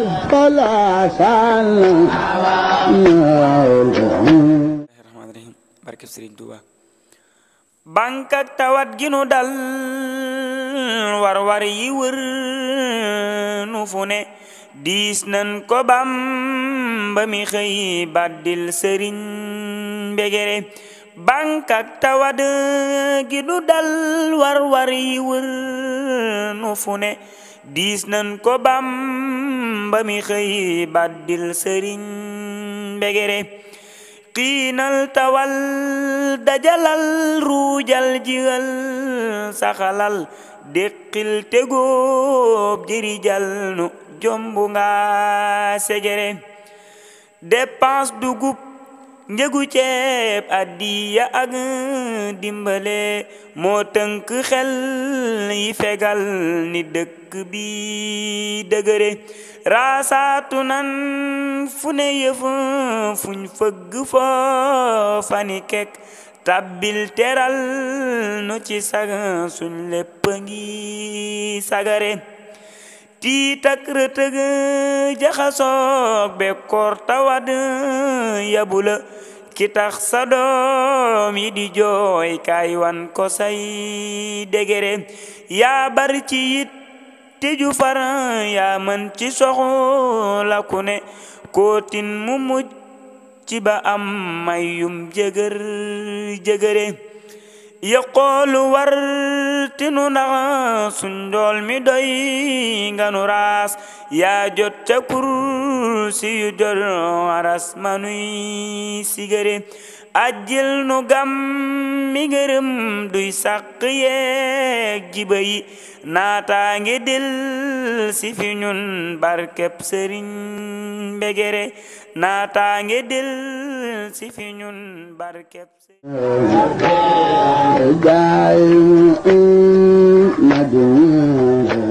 فلا سال rahmaani rahim barke Sëriñ Tuuba bankak tawat gi nu dal war war yi wër nu fu ne diis nan ko bam ba mi xëy baddil sëriñ mbegere bankak tawat gi nu dal war war yi wër nu fu ne diis nan ko bam ba mi xëy baddil sëriñ mbegere xiinal tawal dajalal ruujal jigal saxalal déqil tegóob jirijal nu jombu nga segere dépense dugub njëgu ceeb addiya ak dimbale moo tënk xel yi fegal ni dëkk bi dëgëre raasaatu nan fu ne yëf fuñ fëgg foo fani kek tabbil teral nu ci sag suñ lépp ngi sagare tiitak rëtëg jaxasoog bekkoor tawad yabula ki tax sa doom yi di jooy kaay wan ko say degere yaa bar ci yit tiju far yaa mën ci soxla ku ne kootin mu muj ci ba am mayum jëgër jëgëre yëqoolu war tinu ndax suñ dool mi doy nga nu raas yaa jot ca kursi yu jot aras manuy sigëre ajjil nu gam mi ngërëm duy sàq yeeg jiba yi naataa ngi dil si fi ñun barkeb sëriñ mbegere naataa ngi dil si fi ñun barkeb جاي مدينة